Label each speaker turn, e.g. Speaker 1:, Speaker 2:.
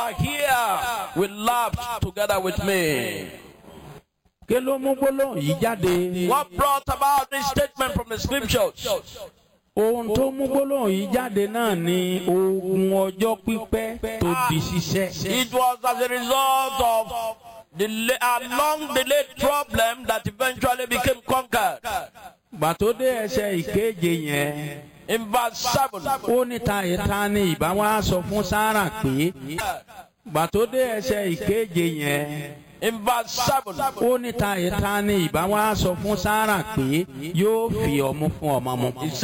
Speaker 1: are here will laugh together with me.
Speaker 2: kí ló mú gbólóhùn yìí jáde.
Speaker 1: What brought about this statement from the scriptures?
Speaker 2: ohun tó mú gbólóhùn yìí jáde náà ni ogun ọjọ́ pípẹ́ tó di ṣiṣẹ́.
Speaker 1: It was as a result of the la- a long delayed problem that eventually became conquered.
Speaker 2: gbàtó dé ẹsẹ̀ ìkeje yẹn
Speaker 1: In verse 7,
Speaker 2: ó ní ta ìta ni ìbá wa sọ fún sára pé gbàtó dé ẹsẹ̀ ìkeje yẹn
Speaker 1: in verse 7,
Speaker 2: ó ní ta ìta ni ìbá wa sọ fún sára pé yóò fi ọmú fún ọmọ mu.